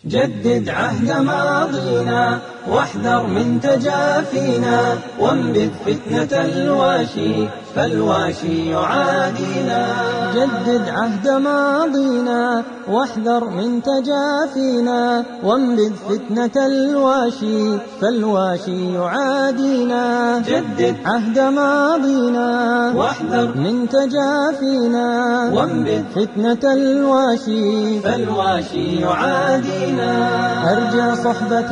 جدد عهد ماضينا واحذر من تجافينا وانبذ فتنة الواشي فالواشي يعادينا جدد عهد ماضينا واحذر من تجافينا وانبذ فتنة الواشي فالواشي يعادينا جدد عهد ماضينا واحذر من تجافينا وانبذ فتنة الواشي فالواشي يعادينا أرجع صحبة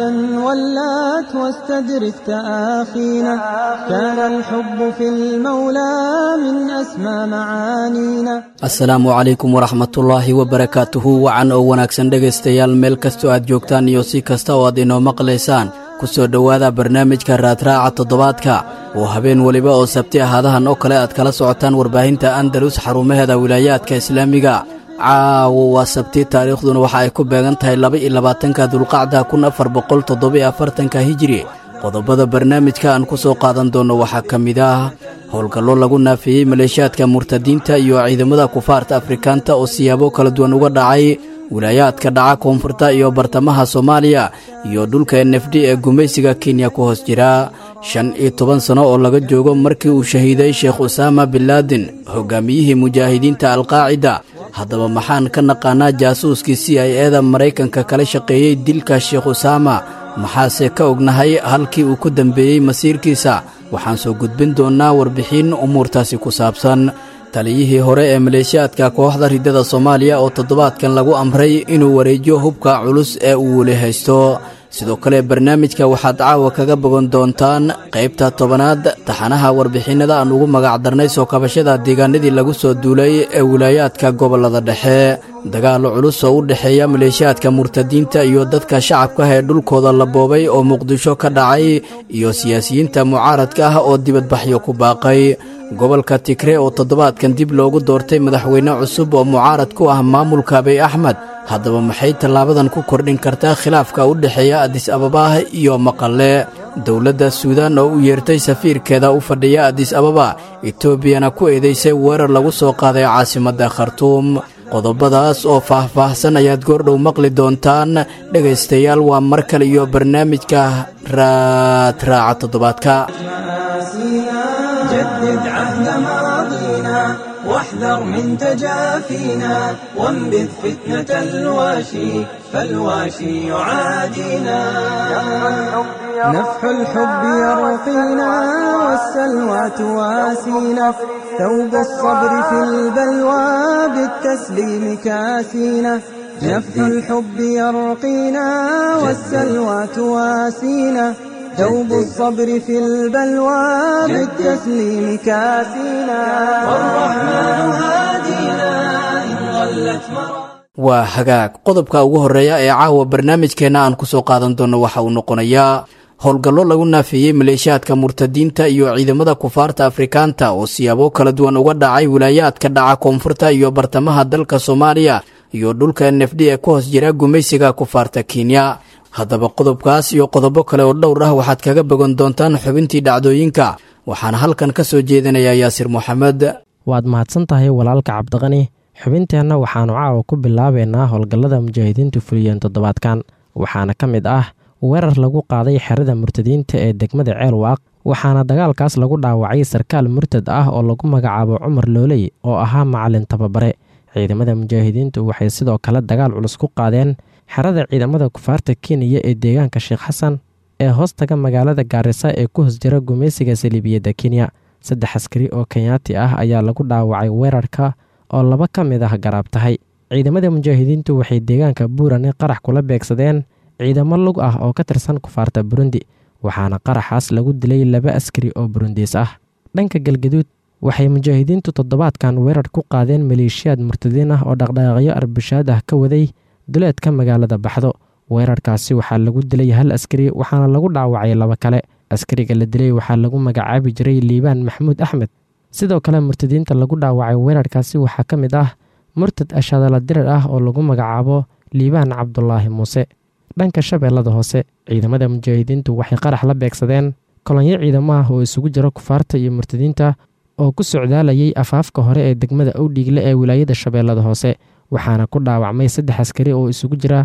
ولات واستدرك تآخينا كان الحب في المولى من أسمى معانينا asalaamu calaykum waraxmatullaahi wabarakaatuhu wacan oo wanaagsan dhegaystayaal meel kastoo aad joogtaan iyo si kasta oo aad inoo maqlaysaan ku soo dhowaada barnaamijka raadraaca toddobaadka oo habeen weliba oo sabti ahaadahan oo kale aad kala socotaan warbaahinta andalus xarumaheeda wilaayaadka islaamiga caawo waa sabti taariikhduna waxa ay ku beegan tahay laba iyo labaatanka dulqacda kun afar boqol toddobiyo afartanka hijiri qodobada barnaamijka aan ku soo qaadan doonno waxaa ka mid ah howlgallo lagu naafeeyey maleeshiyaadka murtadiinta iyo ciidamada kufaarta afrikaanta oo siyaabo kala duwan uga dhacay wilaayaadka dhaca koonfurta iyo bartamaha soomaaliya iyo dhulka n f d ee gumaysiga kenya ku hoos jira shan iyo toban sanno oo laga joogo markii uu shahiiday sheekh usaama binlaadin hogaamiyihii mujaahidiinta alqaacida haddaba maxaan ka naqaanaa jaasuuskii c i eda maraykanka kala shaqeeyey dilka sheekh usaama maxaase ka ognahay halkii uu ku dembeeyey masiirkiisa waxaan soo gudbin doonnaa warbixin umuurtaasi ku saabsan taliyihii hore ee maleeshiyaadka kooxda riddada soomaaliya oo toddobaadkan lagu amray inuu wareejiyo hubka culus ee uu weli haysto sidoo kale barnaamijka waxaad caawa kaga bogan doontaan qaybta tobanaad taxanaha warbixinnada aan ugu magacdarnay soo kabashada deegaanadii lagu soo duulay ee wilaayaadka gobollada dhexe dagaal culus oo u dhexeeya maleeshiyaadka murtadiinta iyo dadka shacabka ee dhulkooda la boobay oo muqdisho ka dhacay iyo siyaasiyiinta mucaaradka ah oo dibadbaxyo ku baaqay gobolka tigre oo toddobaadkan dib loogu doortay madaxweyne cusub oo mucaarad ku ah maamulka abiy axmed haddaba maxay tallaabadan ku kordhin kartaa khilaafka u dhexeeya adis ababa iyo maqale dowladda suudaan oo u yeertay safiirkeeda u fadhiya adis ababa etoobiyana ku eedaysay weerar lagu soo qaaday caasimadda khartuum qodobadaas oo faah-faahsan ayaad goordhow maqli doontaan dhegaystayaal waa mar kale iyo barnaamijka raadraaca toddobaadka جدد عهد ماضينا واحذر من تجافينا وانبذ فتنة الواشي فالواشي يعادينا نفح الحب يرقينا والسلوى تواسينا ثوب الصبر في البلوى بالتسليم كاسينا نفح الحب يرقينا والسلوى تواسينا دوب الصبر في البلوى بالتسليم كاسينا والرحمن هادينا إن ضلت مرا waa hagaag qodobka ugu horreeya ee caawa barnaamijkeenna aan ku soo qaadan doonno waxa uu noqonayaa howlgallo lagu naafeeyey maleeshiyaadka murtadiinta iyo ciidamada kufaarta afrikaanta oo siyaabo kala duwan uga dhacay wilaayaadka dhaca koonfurta iyo bartamaha dalka soomaaliya iyo dhulka n f d ee ku hoos jira gumaysiga kufaarta kenya haddaba qodobkaas iyo qodobo kale oo dhowr ah waxaad kaga bogan doontaan xubintii dhacdooyinka waxaana halkan ka soo jeedinayaa yaasir moxamed waad mahadsan tahay walaalka cabdiqani xubinteenna waxaannu caawa ku bilaabeynaa howlgallada mujaahidiintu fuliyeen toddobaadkan waxaana ka mid ah weerar lagu qaaday xerada murtadiinta ee degmada ceelwaaq waxaana dagaalkaas lagu dhaawacay sarkaal murtad ah oo lagu magacaabo cumar looley oo ahaa macalin tababare ciidamada mujaahidiintu waxay sidoo kale dagaal culus ku qaadeen xerada ciidamada kufaarta kenya ee deegaanka sheekh xasan ee hoostaga magaalada gaarisa ee ku hoos jira gumaysiga saliibiyadda kenya saddex askari oo kenyaati ah ayaa lagu dhaawacay weerarka oo laba ka mid ah garaab tahay ciidamada mujaahidiintu waxay deegaanka buurane qarax kula beegsadeen ciidamo lug ah oo ka tirsan kufaarta burundi waxaana qaraxaas lagu dilay laba askari oo burundiis ah dhanka galgaduud waxay mujaahidiintu toddobaadkan weerar ku qaadeen maleeshiyaad murtadiin ah oo dhaqdhaqaaqyo arbashaad ah ka waday duleedka magaalada baxdo weerarkaasi waxaa lagu dilay hal askari waxaana lagu dhaawacay laba kale askariga la dilay waxaa lagu magacaabi jiray liibaan maxamuud axmed sidoo kale murtadiinta lagu dhaawacay weerarkaasi waxaa ka mid ah murtad ashadala dirar ah oo lagu magacaabo liibaan cabdulaahi muuse dhanka shabeellada hoose ciidamada mujaahidiintu waxay qarax la beegsadeen kolonyo ciidamo ah oo isugu jira kufaarta iyo murtadiinta oo ku socdaalayay afaafka hore ee degmada owdhiigle ee wilaayada shabeellada hoose waxaana ku dhaawacmay saddex askari oo isugu jira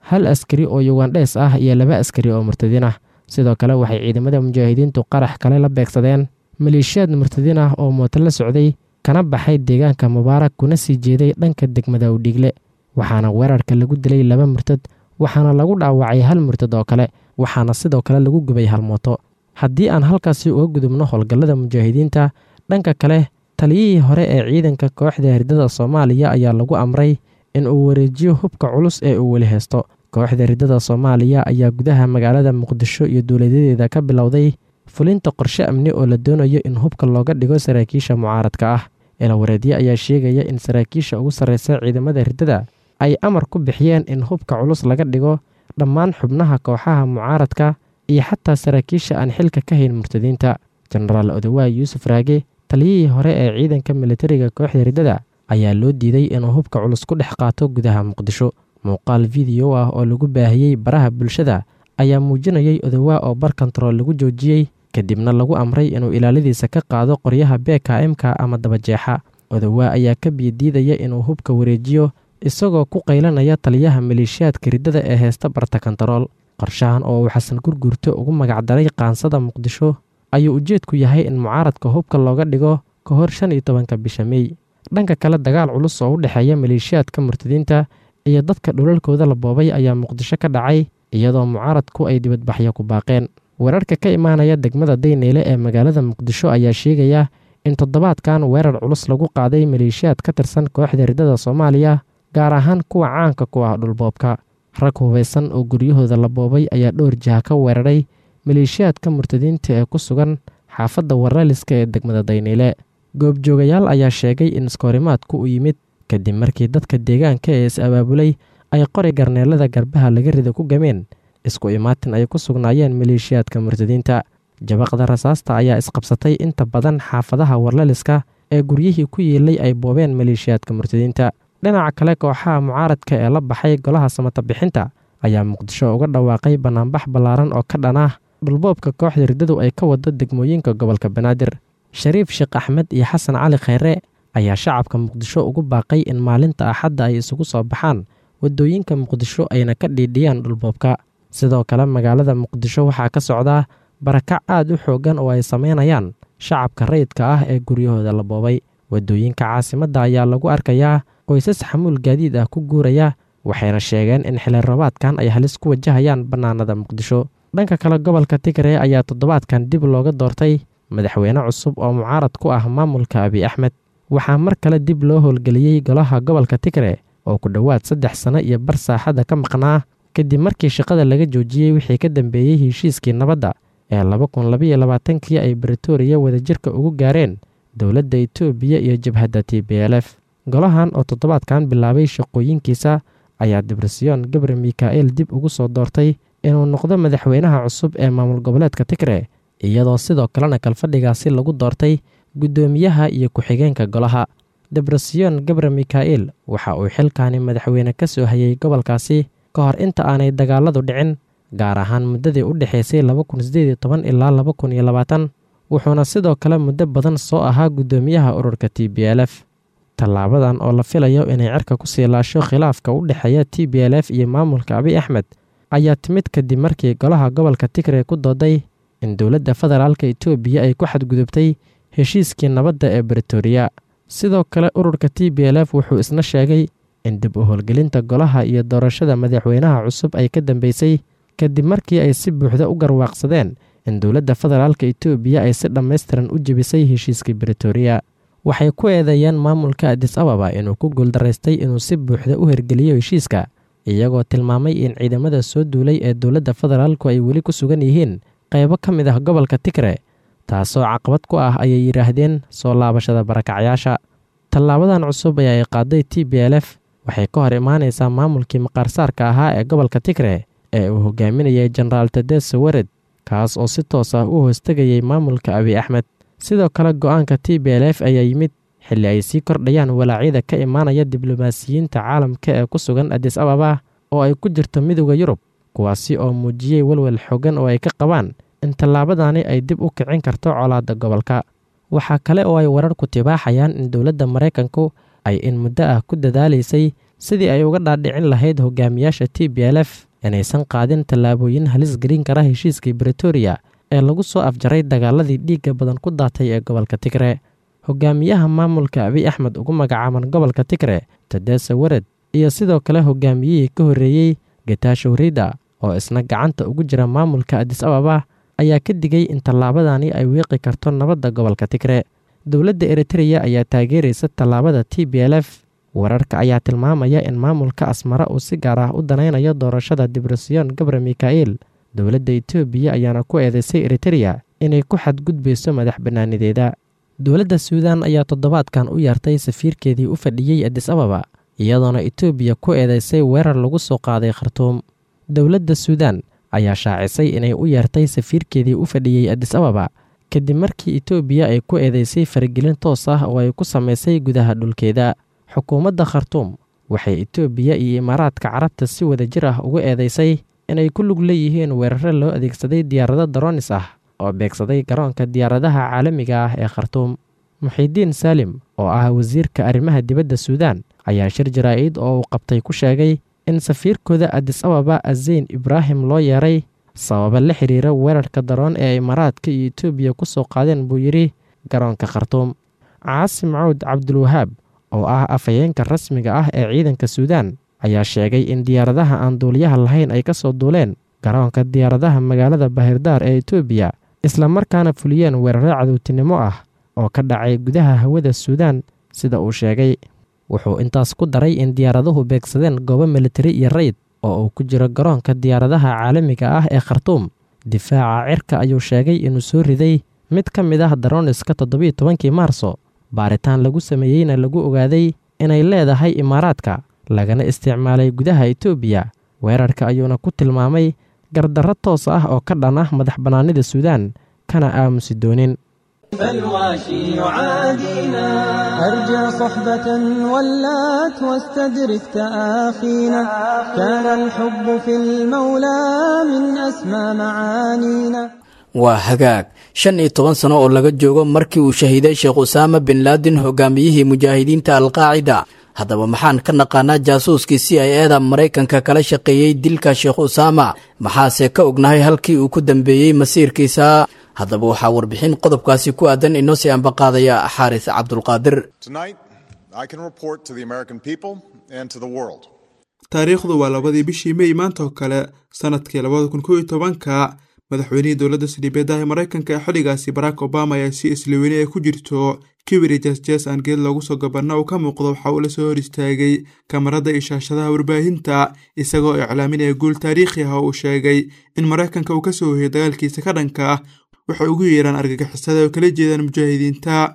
hal askari oo yugandhees ah iyo laba askari oo murtadiin ah sidoo kale waxay ciidamada mujaahidiintu qarax kale la beegsadeen maleeshiyaad murtadiin ah oo mooto la socday kana baxay deegaanka mubaarak kuna sii jeeday dhanka degmada udhiigle waxaana weerarka lagu dilay laba murtad waxaana lagu dhaawacay hal murtad oo kale waxaana sidoo kale lagu gubay hal mooto haddii aan halkaasi uga gudubno howlgallada mujaahidiinta dhanka kale taliyihii hore ee ciidanka kooxda hirdada soomaaliya ayaa lagu amray in uu wareejiyo hubka culus ee uu weli haysto kooxda hirdada soomaaliya ayaa gudaha magaalada muqdisho iyo dowladadeeda ka bilowday fulinta qorshe amni oo la doonayo in hubka looga dhigo saraakiisha mucaaradka ah eelawareedye ayaa sheegaya in saraakiisha ugu sarreysa ciidamada hirdada ay amar ku bixiyeen in hubka culus laga dhigo dhammaan xubnaha kooxaha mucaaradka iyo xataa saraakiisha aan xilka ka hayn murtadiinta jenaraal odawaay yuusuf raage taliyihii hore ee ciidanka militariga kooxda hirdada ayaa loo diiday inuu hubka culus ku dhex qaato gudaha muqdisho muuqaal fideyo ah oo lagu baahiyey baraha bulshada ayaa muujinayay odawaa oo bar kontarool lagu joojiyey kadibna lagu amray inuu ilaaladiisa ka qaado qoryaha bkm-ka ama dabajeexa odawaa ayaa ka biyadiidaya inuu hubka wareejiyo isagoo ku qaylanaya taliyaha maleeshiyaadka riddada ee heesta barta kontarool qorshahan oo uu xasan gurgurto ugu magacdaray qaansada muqdisho ayuu ujeedku yahay in mucaaradka hubka looga dhigo ka hor shan iyo tobanka bisha mey dhanka kale dagaal culus oo u dhexeeya maleeshiyaadka murtadiinta iyo dadka dhulalkooda la boobay ayaa muqdisho ka dhacay iyadoo mucaaradku ay dibadbaxyo ku baaqeen weerarka ka imaanaya degmada dayneyle ee magaalada muqdisho ayaa sheegaya in toddobaadkan weerar culus lagu qaaday maleeshiyaad ka tirsan kooxda riddada soomaaliya gaar ahaan kuwa caanka ku ah dhulboobka rag hubaysan oo guryahooda la boobay ayaa dhowr jiha ka weeraray maleeshiyaadka murtadiinta ee ku sugan xaafadda waraliska ee degmada dayneyle goobjoogayaal ayaa sheegay in iskoorimaadku u yimid kadib markii dadka deegaanka ee is-abaabulay ay qori garneelada garbaha laga rida ku gameen isku imaatin ay ku sugnaayeen maleeshiyaadka murtadiinta jabaqda rasaasta ayaa isqabsatay inta badan xaafadaha warlaliska ee guryihii ku yiilay ay boobeen maleeshiyaadka murtadiinta dhinaca kale kooxaha mucaaradka ee la baxay golaha samata bixinta ayaa muqdisho uga dhawaaqay bannaanbax ballaaran oo ka dhan ah dhulboobka kooxda riddadu ay ka wado degmooyinka gobolka banaadir shariif sheekh axmed iyo xasan cali khayre ayaa shacabka muqdisho ugu baaqay in maalinta axadda ay isugu soo baxaan waddooyinka muqdisho ayna ka dhiidhiyaan dhulboobka sidoo kale magaalada muqdisho waxaa ka socdaa barakac aad u xooggan oo ay samaynayaan shacabka rayidka ah ee guryahooda la boobay waddooyinka caasimadda ayaa lagu arkayaa qoysas xamuul gaadiid ah ku guuraya waxayna sheegeen in xili rabaadkan ay halis ku wajahayaan bannaanada muqdisho dhanka kale gobolka tigre ayaa toddobaadkan dib looga doortay madaxweyne cusub oo mucaarad ku ah maamulka abiy axmed waxaa mar kale dib loo howlgeliyey golaha gobolka tigre oo ku dhowaad saddex sano iyo bar saaxadda ka maqnaa kadib markii shaqada laga joojiyey wixii ka dambeeyey heshiiskii nabadda ee laba kun labaiyo labaatankii ay britoria wadajirka ugu gaareen dowladda etoobiya iyo jabhadda t b l f golahan oo toddobaadkan bilaabay shaqooyinkiisa ayaa dibrisyon gabre mika'el dib ugu soo doortay inuu noqdo madaxweynaha cusub ee maamul goboleedka tigre iyadoo sidoo kalena kalfadhigaasi lagu doortay guddoomiyaha iyo ku-xigeenka golaha debresyon gabre mika'el waxa uu xilkaani madaxweyne ka soo hayay gobolkaasi ka hor inta aanay dagaaladu dhicin gaar ahaan muddadii u dhexaysay laba kun sideed iyo toban ilaa laba kun iyo labaatan wuxuuna sidoo kale muddo badan soo ahaa guddoomiyaha ururka t b l f tallaabadan oo la filayo inay cirka ku sii laasho khilaafka u dhexeeya t b l f iyo maamulka abiy axmed ayaa timid kadib markii golaha gobolka tigre ku dooday in dowladda federaalka etoobiya ay ku xadgudubtay heshiiskii nabadda ee britoria sidoo kale ururka t b l f wuxuu isna sheegay in dib u howlgelinta golaha iyo doorashada madaxweynaha cusub ay ka dambeysay kadib markii ay si buuxda u garwaaqsadeen in dowladda federaalka etoobiya ay si dhammaystiran u jebisay heshiiskii britoria waxay ku eedeeyeen maamulka adis ababa inuu ku guuldaraystay inuu si buuxda u hergeliyo heshiiska iyagoo tilmaamay in ciidamada soo duulay ee dowladda federaalku ay weli ku sugan yihiin qaybo ka mid ah gobolka tigre taasoo caqabad ku ah ayay yidhaahdeen soo laabashada barakacyaasha tallaabadan cusub ee ay qaaday t b l f waxay ka hor imaanaysaa maamulkii maqaarsaarka ahaa ee gobolka tigre ee uu hogaaminayay jenaraal tedeso wered kaas oo si toos ah u hoostegayay maamulka abiy axmed sidoo kale go-aanka t b l f ayaa yimid xilli ay sii kordhayaan walaacyada ka imaanaya diblomaasiyiinta caalamka ee ku sugan adis ababa oo ay ku jirto midooda yurub kuwaasi oo muujiyey welwel xoogan oo ay ka qabaan in tallaabadani ay dib u kicin karto colaadda gobolka waxaa kale oo ay wararku tibaaxayaan in dowladda maraykanku ay in muddo ah ku dadaalaysay sidii ay uga dhaadhicin lahayd hogaamiyaasha t b l f inaysan qaadin tallaabooyin halis gelin kara heshiiskii bretoria ee lagu soo afjaray dagaaladii dhiigga badan ku daatay ee gobolka tigre hogaamiyaha maamulka abiy axmed ugu magacaaban gobolka tigre tadesa wared iyo sidoo kale hogaamiyihii ka horreeyey getaashow rida oo isna gacanta ugu jira maamulka adis ababa ayaa ka digay in tallaabadani ay wiiqi karto nabadda gobolka tigre dowladda eritreya ayaa taageeraysa tallaabada t b l f wararka ayaa tilmaamaya in maamulka asmara uu si gaar ah u danaynayo doorashada dibrosion gabre mika'il dowladda etoobiya ayaana ku eedeysay eritreya inay ku xadgudbayso madax bannaanideeda dowladda suudan ayaa toddobaadkan u yeertay safiirkeedii u fadhiyey adis ababa iyadoona etoobiya ku eedeysay weerar lagu soo qaaday khartuum dowladda suudan ayaa shaacisay inay u yeertay safiirkeedii u fadhiyey adis ababa kadib markii etoobiya ay ku eedeysay faragelin toos ah oo ay ku samaysay gudaha dhulkeeda xukuumadda khartuum waxay etoobiya iyo imaaraadka carabta si wada jir ah ugu eedeysay inay ku lug leeyihiin weeraro loo adeegsaday diyaarado daroonis ah oo beegsaday garoonka diyaaradaha caalamiga ah ee khartuum muxiidiin saalim oo ah wasiirka arrimaha dibadda suudan ayaa shir jaraa'id oo uu qabtay ku sheegay in safiirkooda adis ababa azeyn ibraahim loo yeeray sababa la xiriira weerarka daroon ee imaaraadka iyo etoobiya ku soo qaadeen buu yidhi garoonka khartuum caasim cawd cabdulwahaab oo ah afhayeenka rasmiga ah ee ciidanka suudan ayaa sheegay in diyaaradaha aan duuliyaha lahayn ay ka soo duuleen garoonka diyaaradaha magaalada bahirdaar ee etoobiya islamarkaana fuliyeen weeraro cadowtinimo ah oo ka dhacay gudaha hawada suudan sida uu sheegay wuxuu intaas ku daray in diyaaraduhu beegsadeen goobo militari iyo rayid oo uu ku jiro garoonka diyaaradaha caalamiga ah ee khartuum difaaca cirka ayuu sheegay inuu soo riday mid ka mid ah daroniska toddobiiyo tobankii maarso baaritaan lagu sameeyeyna lagu ogaaday inay leedahay imaaraadka lagana isticmaalay gudaha etoobiya weerarka ayuuna ku tilmaamay gardarro toos ah oo ka dhan ah madax bannaanida suudan kana aamusi doonin فالواشي يعادينا أرجع صحبة ولات واستدرك تآخينا كان الحب في المولى من أسمى معانينا waa hagaag shan iyo toban sano oo laga joogo markii uu shahiiday sheekh usaama bin laadin hogaamiyihii mujaahidiinta alqaacida haddaba maxaan ka naqaanaa jaasuuskii c i eda maraykanka kala shaqeeyey dilka sheekh usaama maxaase ka ognahay halkii uu ku dambeeyey masiirkiisa haddaba waxaa warbixin qodobkaasi ku aadan inoo sii ambaqaadaya xaaris cabdulqaadir taariikhdu waa labadii bishii mey maanta oo kale sanadkii labada kun kow iyo tobanka madaxweynihii dowladda sildhibeedaha maraykanka ee xilligaasi barack obama ayaa si isliweyne ay ku jirto kibiri jasjes aan geed loogu soo gabanna uu ka muuqdo waxa uu la soo hor istaagay kamarada iyo shaashadaha warbaahinta isagoo iclaaminaya guul taariikhi ah oo uu sheegay in maraykanka uu ka soo hoyay dagaalkiisa ka dhanka ah waxay ugu yeeraan argagixisada oo kala jeedaan mujaahidiinta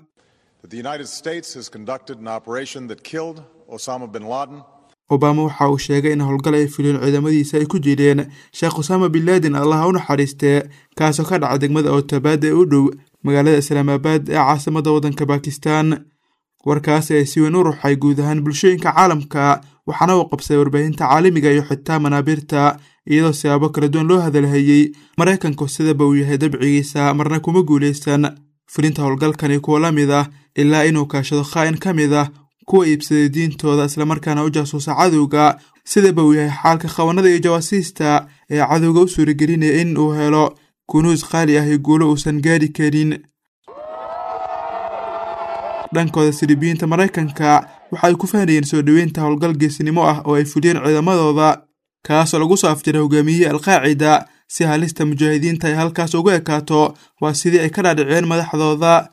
obama waxa uu sheegay in howlgal ay fuliyeen ciidamadiisa ay ku jireen sheekh usaama bin laadin allaha u naxariistee kaasoo ka dhaca degmada ootabaad ee u dhow magaalada islaamaabad ee caasimada waddanka bakistan warkaasi ay si weyn u ruxay guud ahaan bulshooyinka caalamka waxaana uu qabsaday warbaahinta caalamiga iyo xitaa manaabiirta iyadoo siyaabo kala duwan loo hadalhayey maraykanku sidaba uu yahay dabcigiisa marna kuma guulaysan fulinta howlgalkani kuwa la mid ah ilaa inuu kaashado khaa'in ka mid ah kuwa iibsaday diintooda islamarkaana u jaasuusa cadowga sidaba uu yahay xaalka khawanada iyo jawaasiista ee cadowga u suuragelinaya in uu helo kunuus qaali ah iyo guulo uusan gaari karin dhankooda silibiyiinta maraykanka waxa ay ku fahnayeen soo dhoweynta howlgal geesinimo ah oo ay fuliyeen ciidamadooda kaasoo lagu soo afjiray hogaamiyihii alqaacida si halista mujaahidiinta ay halkaas ugu ekaato waa sidii ay ka dhaadhiceen madaxdooda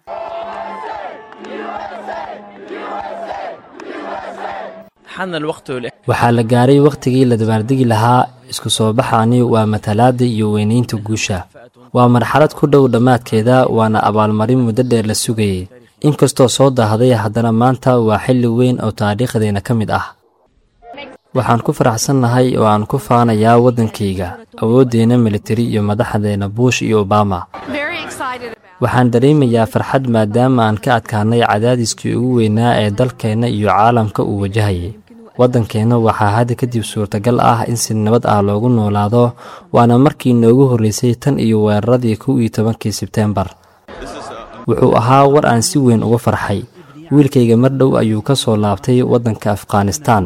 waxaa la gaaray wakhtigii la dabaaldegi lahaa isku soo baxaani waa matalaadda iyo weynaynta guusha waa marxalad ku dhow dhammaadkeeda waana abaalmarin muddo dheer la sugayay inkastoo soo daahday haddana maanta waa xilli weyn oo taariikhdeenna ka mid ah waxaan ku faraxsannahay oo aan ku faanayaa waddankayga awooddeenna militari iyo madaxdeenna buush iyo obama waxaan dareemayaa farxad maadaama aan ka adkaanay cadaadiskii ugu weynaa ee dalkeenna iyo caalamka uu wajahayay waddankeenna waxaa hadda kadib suurtagal ah in si nabad ah loogu noolaado waana markii noogu horraysay tan iyo weeraradii kow iyo tobankii sebteembar wuxuu ahaa war aan si weyn uga farxay wiilkayga mar dhow ayuu ka soo laabtay waddanka afghanistaan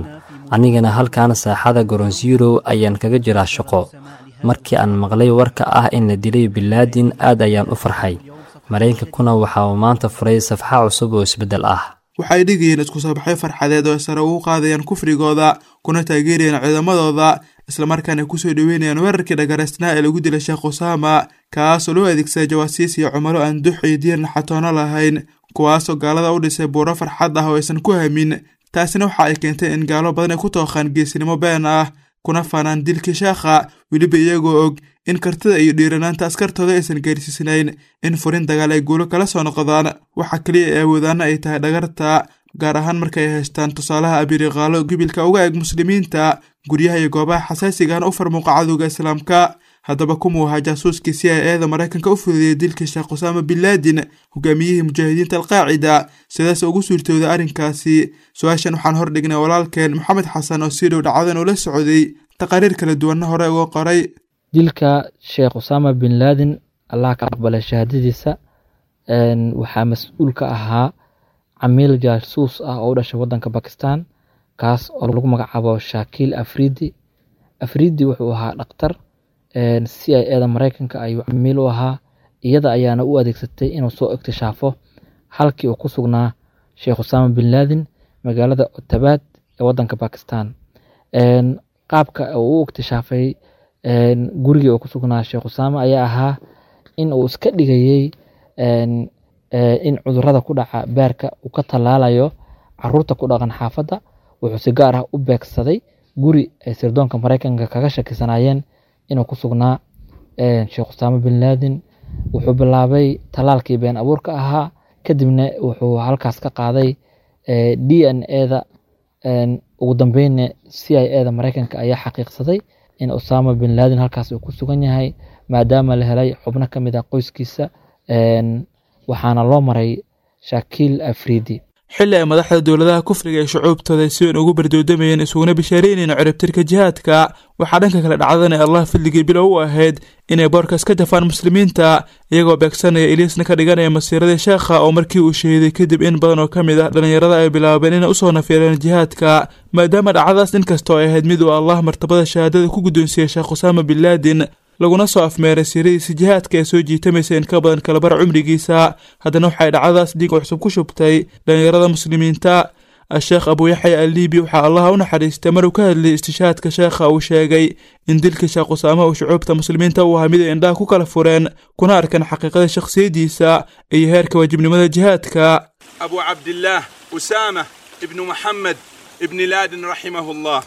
anigana halkan saaxada goronsiirow ayaan kaga jiraa shaqo markii aan maqlay warka ah in la dilay bilaadin aad ayaan u farxay maraykankuna waxa uu maanta furay safxa cusub oo isbeddel ah waxay dhigayeen isku soo baxyo farxadeed oo ay sare ugu qaadayaan kufrigooda kuna taageerayaan ciidamadooda islamarkaana ay kusoo dhoweynayaan weerarkii dhagaraysnaa ee lagu dilay sheekh usaama kaasoo loo adeegsaday jawaasiis iyo cumalo aan dux iyo diir naxatoono lahayn kuwaasoo gaalada u dhisay buuro farxad ah oo aysan ku hamin taasina waxa ay keentay in gaalo badan ay ku tooqaan geesinimo been ah kuna faanaan dilkii sheekha weliba iyagoo og in kartida iyo dhiiranaanta askartooda aysan gaarsiisnayn in furin dagaal ay guulo kala soo noqdaan waxa keliya ee awoodaana ay tahay dhagarta gaar ahaan markay haystaan tusaalaha abiriqaalo gibilka uga eg muslimiinta guryaha iyo goobaha xasaasigahna u farmuuqa cadowga islaamka haddaba kumuu ahaa jaasuuskii si ay eeda maraykanka u fududeeyay dilkii sheekh usaama binlaadin hogaamiyihii mujaahidiinta alqaacida sidaas ugu suurtooda arrinkaasi su-aashan waxaan hordhignay walaalkeen maxamed xasan oo si dhow dhacdadan ula socday taqariir kala duwanna hore uga qoray dilka sheekh usaama bin laadin allah ka aqbalay shahaadadiisa waxaa mas-uul ka ahaa camiil jaasuus ah oo u dhashay wadanka bakistan kaas oo lagu magacaabo shakiil afridi afridi wuxuu ahaa dhaktar c i eda maraykanka ayuu camiil u ahaa iyada ayaana u adeegsatay inuu soo iktishaafo halkii uu ku sugnaa sheekh usaama bin laadin magaalada otabaad ee wadanka bakistan qaabka uu u iktishaafay gurigii uu ku sugnaa sheekh usaama ayaa ahaa in uu iska dhigayey in cudurada ku dhaca beerka uu ka tallaalayo caruurta ku dhaqan xaafadda wuxuu si gaar ah u beegsaday guri ay sirdoonka maraykanka kaga shakisanaayeen inuu ku sugnaa sheekh usaama bin laadin wuxuu bilaabay tallaalkii been abuurka ahaa kadibna wuxuu halkaas ka qaaday d n eda ugu dambeynna c i eda maraykanka ayaa xaqiiqsaday in usaama bin laadin halkaas uu ku sugan yahay maadaama la helay xubno ka mid ah qoyskiisa waxaana loo maray shakiil afridi xilli ay madaxda dowladaha kufriga ee shucuubtooda ay si weyn ugu bardoodamayeen isuguna bishaaraynayeen ciribtirka jihaadka waxaa dhanka kale dhacdan ee allah fadligii bilow u ahayd inay boorkaas ka jafaan muslimiinta iyagoo beegsanaya iliisna ka dhiganaya masiiradii sheekha oo markii uu shahiiday kadib in badan oo ka mid ah dhallinyarada ay bilaabeen inay usoo nafyeeleen jihaadka maadaama dhacdadaas inkastoo ay ahayd mid uu allah martabada shahaadada ku guddoonsiiyey sheekh usaama bin laadin laguna soo afmeeray siiradiisa jihaadka ee soo jiitamaysa in ka badan kalabar cumrigiisa haddana waxay dhacdadaas dhiig cusub ku shubtay dhallinyarada muslimiinta a-sheekh abuuyaxya alliibi waxaa allaha u naxariistay maruu ka hadlayay istishaadka sheekha uu sheegay in dilkii sheekh usaama uu shucuubta muslimiinta u ahaa mid ay indhaha ku kala fureen kuna arkeen xaqiiqada shakhsiyaddiisa iyo heerka waajibnimada jihaadka أبو عبد الله أسامة ابن محمد ابن لادن رحمه الله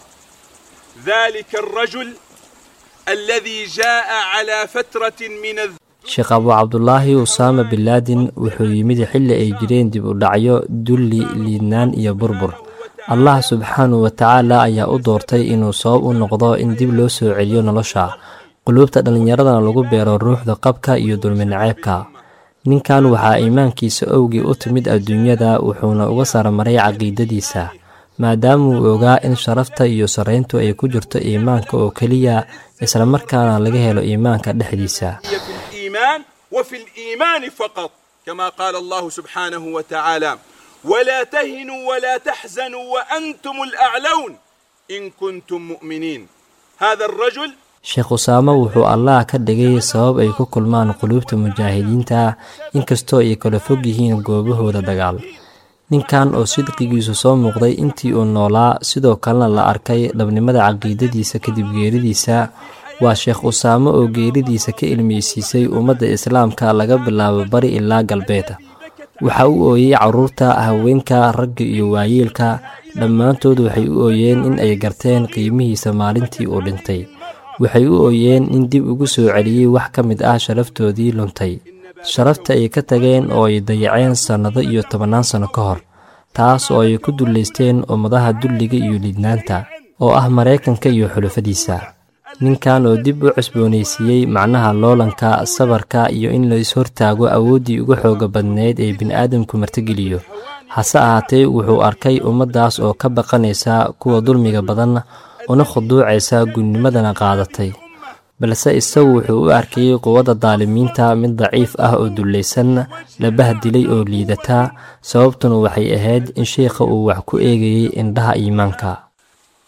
ذلك الرجل الذي جاء على فترة من الذ... sheekh abuu cabdulaahi usaama bin laadin wuxuu yimid xilli ay jireen dib u dhacyo dulli liidnaan iyo burbur allah subxaanahu wa tacaala ayaa u doortay inuu sabab u noqdo in dib loo soo celiyo nolosha quluubta dhallinyaradana lagu beero ruuxda qabka iyo dulminaceebka ninkan waxaa iimaankiisa owgii u timid adduunyada wuxuuna uga saramaray caqiidadiisa maadaamauu ogaa in sharafta iyo sarrayntu ay ku jirto iimaanka oo keliya islamarkaana laga helo iimaanka dhexdiisa في الإيمان وفي الإيمان فقط كما قال الله سبحانه وتعالى ولا تهنوا ولا تحزنوا وأنتم الأعلون إن كنتم مؤمنين هذا الرجل sheekh usaamo wuxuu allah ka dhigay sabab ay ku kulmaan quluubta mujaahidiinta inkastoo ay kala fog yihiin goobahooda dagaal ninkan oo sidqigiisu soo muuqday intii uu noolaa sidoo kalena la arkay dhabnimada caqiidadiisa kadib geeridiisa waa sheekh usaamo oo geeridiisa ka ilmeysiisay ummadda islaamka laga bilaabo bari ilaa galbeed waxa u ooyey carruurta haweenka ragga iyo waayeelka dhammaantood waxay u ooyeen in ay garteen qiimihiisa maalintii uu dhintay waxay u ooyeen in dib ugu soo celiyey wax ka mid ah sharaftoodii luntay sharafta ay ka tageen oo ay dayaceen sannado iyo tobannaan sanno ka hor taas oo ay ku dullaysteen ummadaha dulliga iyo liidnaanta oo ah maraykanka iyo xulufadiisa ninkan oo dib u cusboonaysiiyey macnaha loolanka sabarka iyo in la is-hortaago awooddii ugu xooga badneyd ee bini'aadamku martigeliyo hase ahaatee wuxuu arkay ummaddaas oo ka baqanaysa kuwa dulmiga badan una khuduucaysa gudnimadana qaadatay balse isagu wuxuu u arkayey quwadda daalimiinta mid daciif ah oo dullaysan la bahdilay oo liidata sababtuna waxay ahayd in sheikha uu wax ku eegayey indhaha iimaanka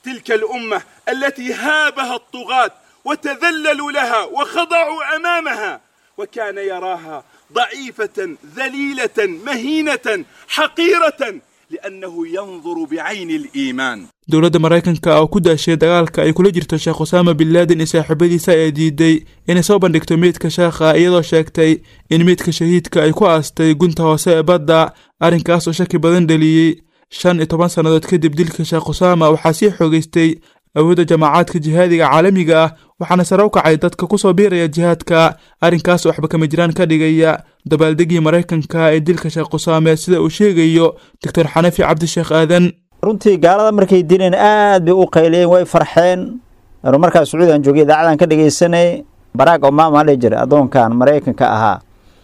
تلك الأمة التي هابها الطغاة وتذللوا لها وخضعوا أمامها وكان يراها ضعيفة ذليلة مهينة حقيرة لأنه ينظر بعين الإيمان dowladda maraykanka oo ku daashay dagaalka ay kula jirto sheekh usaama bin laadin iyo saaxiibadiisa ayaa diiday inay soo bandhigto meydka sheekha iyadoo sheegtay in meydka shahiidka ay ku aastay gunta hoose ee badda arrinkaas oo shaki badan dhaliyey shan iyo toban sannadood kadib dilka sheekh usaama waxaa sii xoogeystay awoodda jamaacaadka jihaadiga caalamiga ah waxaana sare u kacay dadka kusoo biiraya jihaadka arrinkaas waxba kama jiraan ka dhigaya dabaaldegii maraykanka ee dilka sheekh usaame sida uu sheegayo doctor xanafi cabdisheekh aadan runtii gaalada markay dileen aad bay u qayliyeen way farxeen anu markaa sacuudigan joogay idaacadan ka dhegaysanay barack obama la jira addoonkan maraykanka ahaa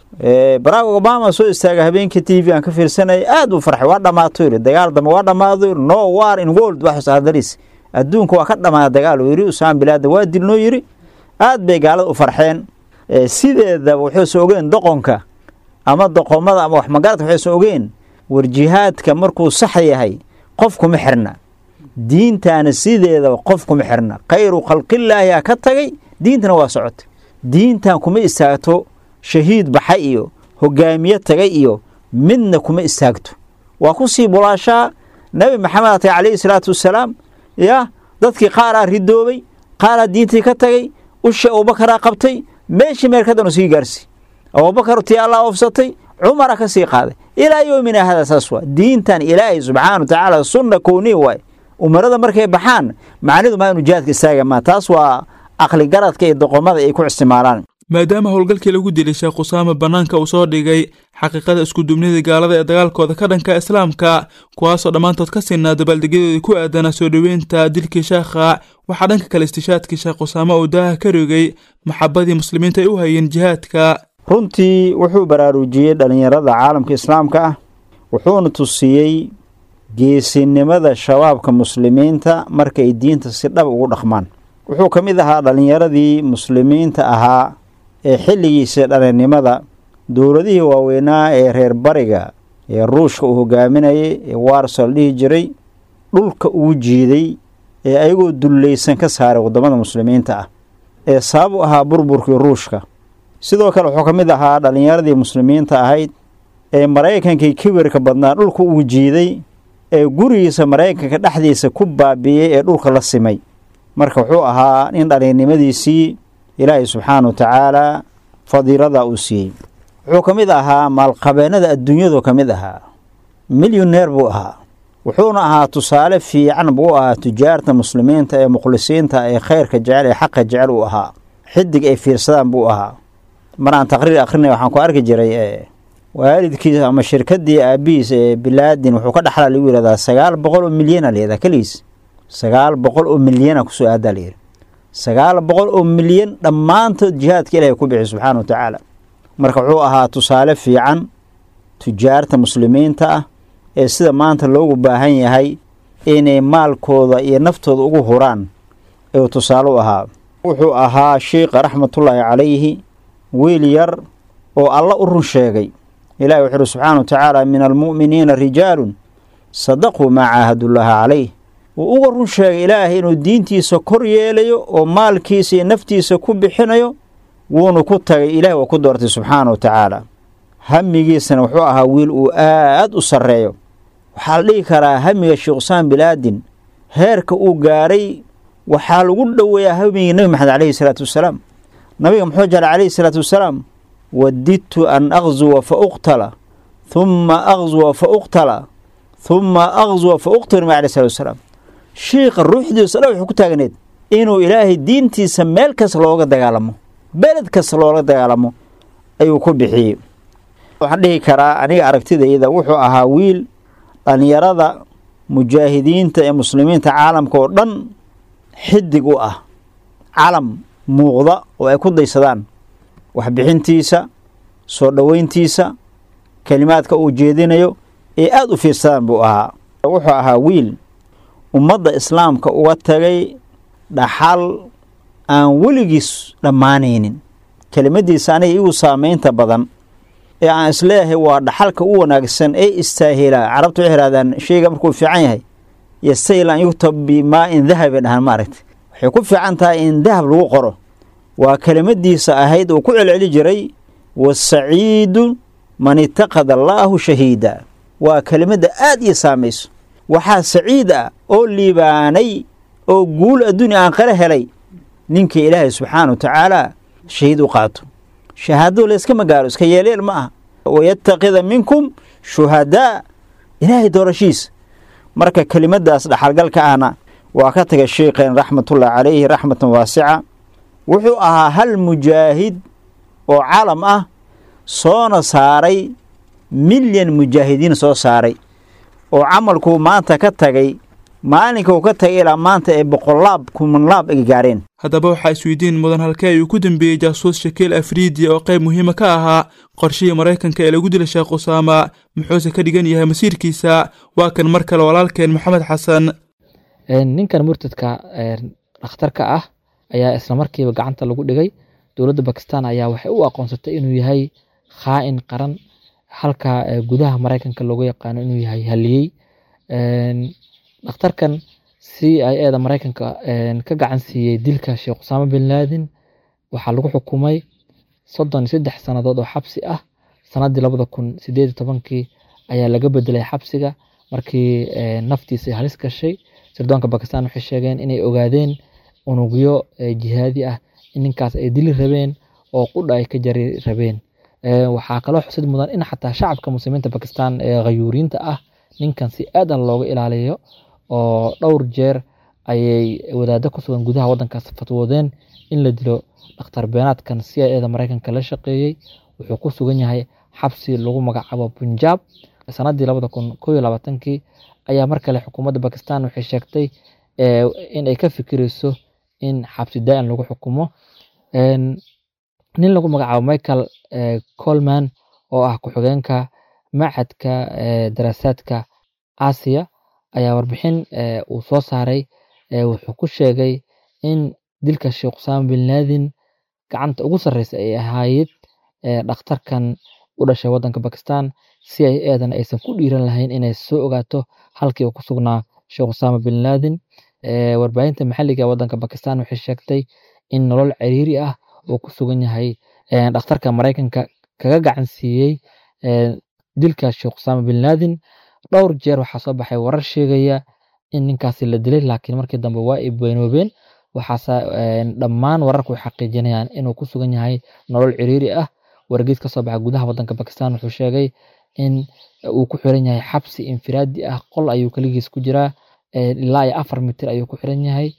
barack obama soo istaaga habeenkii t v aan ka fiirsanay aad u farxay waa dhammaato yiri dagaal dambe waa dhammaado no war in world wax hadaliis adduunka waa ka dhammaada dagaal uu yiri usaan bilaada waa dilnoo yiri aad bay gaalada u farxeen sideedaba waxaysan ogeen doqonka ama doqomada ama wax magaradka waxaysan ogeen war jihaadka markuu sax yahay qof kuma xirna diintaana sideedaba qof kuma xirna khayru khalqillaahi a ka tagay diintana waa socota diintan kuma istaagto shahiid baxay iyo hogaamiye tagay iyo midna kuma istaagto waa ku sii bulaashaa nebi maxamed atay calayhi salaatu wasalaam ya dadkii qaaraa ridoobay qaaraa diintii ka tagay ushii abubakaraa qabtay meeshii meel kadanu sii gaarsi abubakar tii allah oofsatay cumara ka sii qaaday ilaa yoomina hada saas waa diintan ilaahay subxaana wa tacaala sunna kowniya waay umarada markay baxaan macnidu maa inu jihaadka istaaga maa taas waa aqli garadka iyo doqomada ay ku isticmaalaan maadaama howlgalkii lagu dilay sheekh usaame bannaanka uu soo dhigay xaqiiqada iskudubnida gaalada ee dagaalkooda ka dhanka islaamka kuwaasoo dhammaantood ka siinaa dabaaldegyadoodii ku aadanaa soo dhoweynta dilkii sheekha waxaa dhanka kale istishaadkii sheekh usaame uu daaha ka rogay maxabadii muslimiinta ay u hayeen jihaadka runtii wuxuu baraarujiyey dhallinyarada caalamka islaamka ah wuxuuna tusiyey geesinimada shabaabka muslimiinta markay diinta si dhab ugu dhaqmaan wuxuu ka mid ahaa dhallinyaradii muslimiinta ahaa ee xilligiisa dhalinnimada dowladihii waaweynaa ee reer bariga ee ruushka uu hogaaminayay ee waarso la dhihi jiray dhulka ugu jiiday ee ayagoo dullaysan ka saaray waddamada muslimiinta ah ee sabab u ahaa burburkii ruushka sidoo kale wuxuu ka mid ahaa dhallinyaradii muslimiinta ahayd ee maraykankii kibirka badnaa dhulka ugu jiiday ee gurigiisa maraykanka dhexdiisa ku baabi'iyey ee dhulka la simay marka wuxuu ahaa nin dhalinnimadiisii ilaahay subxaana wa tacaalaa fadiilada uu siiyey wuxuu ka mid ahaa maalqabeennada adduunyadu ka mid ahaa milyoneer buu ahaa wuxuuna ahaa tusaale fiican buu ahaa tujaarta muslimiinta ee mukhlisiinta ee khayrka jecel ee xaqa jecel uu ahaa xidig ay fiirsadaan buu ahaa mar aan taqriir akhrinay waxaan ku arki jiray waalidkiisa ama shirkadii aabihiis ee bilaadin wuxuu ka dhaxlaa lagu yihahdaa sagaal boqol oo milyana layihahdaa keligiis sagaal boqol oo milyana kusoo aadaa layidhi sagaal boqol oo milyan dhammaantood jihaadka ilaahay ku bixi subxaana wa tacaala marka wuxuu ahaa tusaale fiican tujaarta muslimiinta ah ee sida maanta loogu baahan yahay inay maalkooda iyo naftooda ugu huraan ayuu tusaale u ahaa wuxuu ahaa sheikha raxmatullaahi calayhi wiil yar oo alla u run sheegay ilahi wuxu uhi subxaana wa tacaala min almu'miniina rijaalun sadaquu maa caahadullaaha calayh wuu uga run sheegay ilaahay inuu diintiisa kor yeelayo oo maalkiisa iyo naftiisa ku bixinayo wuuna ku tagay ilaah waa ku doortay subxaana wa tacaala hamigiisana wuxuu ahaa wiil uu aad u sarreeyo waxaa la dhihi karaa hamiga sheekh usaan bilaadin heerka uu gaaray waxaa lagu dhoweeyaa hamigii nebi maxamed caleyhi salaatu wasalaam nabiga muxuu jeclay calayhi salaatu wasalaam wadidtu an aqzuwa fa uqtala humma aqzuwa fa uqtala humma aqzuwa fa uqtal nabi aleyh salatu wasalaam shiikha ruuxdiisa dha wuxuu ku taagneed inuu ilaahay diintiisa meel kasta looga dagaalamo beled kasta looga dagaalamo ayuu ku bixiyey waxaan dhihi karaa aniga aragtidayda wuxuu ahaa wiil dhallinyarada mujaahidiinta ee muslimiinta caalamka oo dhan xidig u ah calam muuqda oo ay ku daysadaan waxbixintiisa soo dhoweyntiisa kelimaadka uu jeedinayo ee aada u fiirsadaan buu ahaa wuxuu ahaa wiil ummadda islaamka uga tagay dhaxal aan weligiis dhammaanaynin kelimadiisa aniga igu saamaynta badan ee aan isleeyahay waa dhaxalka u wanaagsan ee istaahilaa carabtu waxay ihahdaan sheyga markuu fiican yahay yastahil an yuktab bimaa-in dahab bay dhahaan maaragtay waxay ku fiican tahay in dahab lagu qoro waa kelimadiisa ahayd uu ku celceli jiray wasaciidu man itaqada allaahu shahiida waa kelimadda aad ii saamayso waxaa saciid ah oo liibaanay oo guul adduunya aan qala helay ninkii ilaahay subxaana wa tacaala shahiid u qaato shahaadadu layska magaalo iska yeeleel ma aha wayattakida minkum shuhadaa ilaahay doorashiisa marka kelimadaas dhaxalgalka ahna waa ka taga sheikeen raxmatullahi calayhi raxmatan waasica wuxuu ahaa hal mujaahid oo calam ah soona saaray milyan mujaahidiin soo saaray oo camalkuu maanta ka tagay maalinkauu ka tagay ilaa maanta ee boqolaab kumanlaab ay gaareen haddaba waxaa isweydiin mudan halkee ayuu ku dembeeyey jaasuus shakiil afriidiya oo qayb muhiima ka ahaa qorshihii maraykanka ee lagu dilay sheekh usaama muxuuse ka dhigan yahay masiirkiisa waa kan mar kale walaalkeen maxamed xasan ninkan murtadka dhakhtarka ah ayaa isla markiiba gacanta lagu dhigay dowladda bakistan ayaa waxay u aqoonsatay inuu yahay khaa'in qaran halka gudaha maraykanka loogu yaqaano inuu yahay haliyey dhakhtarkan c i eda maraykanka ka gacan siiyey dilka sheekh usaama bin laadin waxaa lagu xukumay soddon iyo saddex sannadood oo xabsi ah sannaddii labada kun sideed iyo tobankii ayaa laga bedelay xabsiga markii naftiisa ay halis gashay sirdoonka bakistan waxay sheegeen inay ogaadeen unugyo jihaadi ah in ninkaas ay dili rabeen oo qudha ay ka jari rabeen waxaa kaloo xusid mudan in xataa shacabka muslimiinta bakistan ee khayuuriinta ah ninkan si aadan looga ilaaliyo oo dhowr jeer ayay wadaado ku sugan gudaha waddankaas fatwoodeen in la dilo dhakhtar beenaadkan c i eda maraykanka la shaqeeyey wuxuu ku sugan yahay xabsi lagu magacaabo punjab sannaddii labada kun koo iyo labaatankii ayaa mar kale xukuumadda bakistan waxay sheegtay in ay ka fikireyso in xabsi daa'in lagu xukumo nin lagu magacaabo michael colman oo ah ku-xigeenka machadka daraasaadka aasiya ayaa warbixin uu soo saaray wuxuu ku sheegay in dilka sheekh usaama bin laadin gacanta ugu sarreysa ay ahaayed dhakhtarkan u dhashay waddanka bakistan si ay eedan aysan ku dhiiran lahayn inay soo ogaato halkii uu ku sugnaa sheekh usaama bin laadin warbaahinta maxalliga ee waddanka bakistan waxay sheegtay in nolol ciriiri ah uu ku sugan yahay dhakhtarka maraykanka kaga gacan siiyey dilka sheekh usaama bin laadin dhowr jeer waxaa soo baxay warar sheegaya in ninkaasi la dilay laakiin markii dambe waa ay beenoobeen waxaase dhammaan wararku ay xaqiijinayaan inuu ku sugan yahay nolol ciriiri ah wargeys ka soo baxa gudaha waddanka bakistan wuxuu sheegay in uu ku xiran yahay xabsi infiraadi ah qol ayuu keligiis ku jiraa ilaa iyo afar mitir ayuu ku xiran yahay